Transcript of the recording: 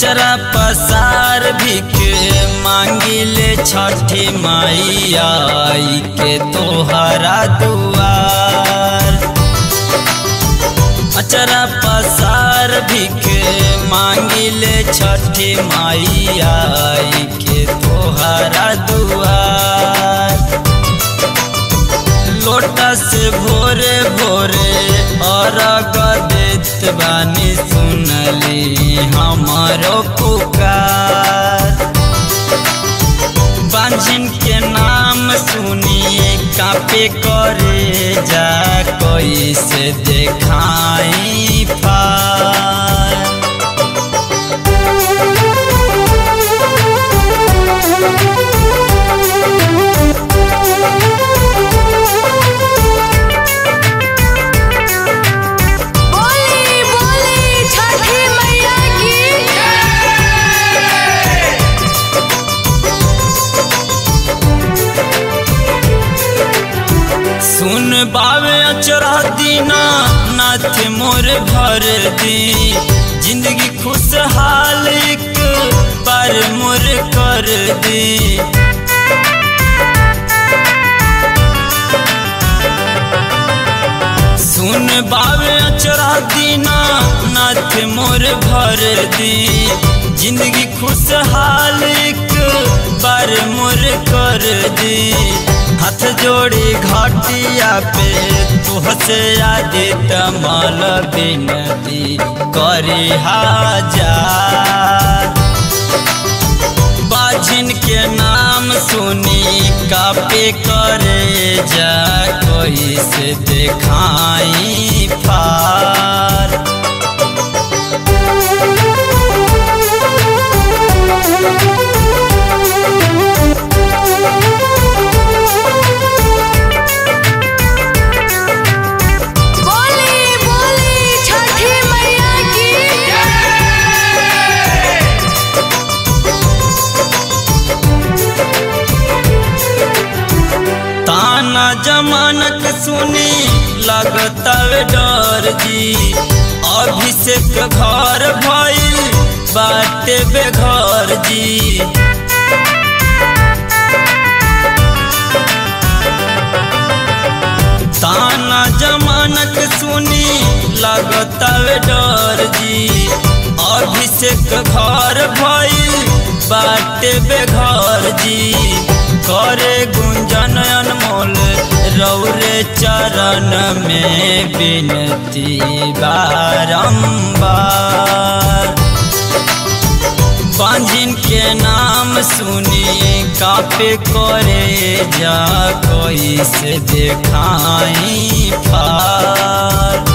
अचरा पसार भिख मांगिले छठी मैया आई के तोहरा दुआर अचरा पसार भिख मांगिले छठी मैया आई के तोहरा दुआर लोटा से भोरे भोरे अरग देत बानी सुनली हमारो पुकार बांझिन के नाम सुनिए कापे करे जा कोई से देखाई पार बोली बोली छठी मैया की सुन बावे अचरा दीना नाथ मोर भर दी जिंदगी खुशहाल एक बार मोर कर दी सुन बावे अचरा दीना नाथ मोर भर दी जिंदगी खुशहाल एक बार मोर कर दी हाथ जोड़ी घाटिया पे तुहसे आदि तमल बिनती करी हाजार बाझिन के नाम सुनी कापे करे जा कोई से देखाई पार बोली बोली छठी मैया की ताना जमानक सुनी लगतवे डर जी अभिषेक घर भइल बाटे बेघर जी ताना जमानक सुनी लगतवे डर जी अभिषेक घर भइल बाटे बेघर जी करे गुंजन अनमोल रौरे चरण में बिनती बारंबार बांझिन के नाम सुनी कापे करे जा कोई से देखाई पार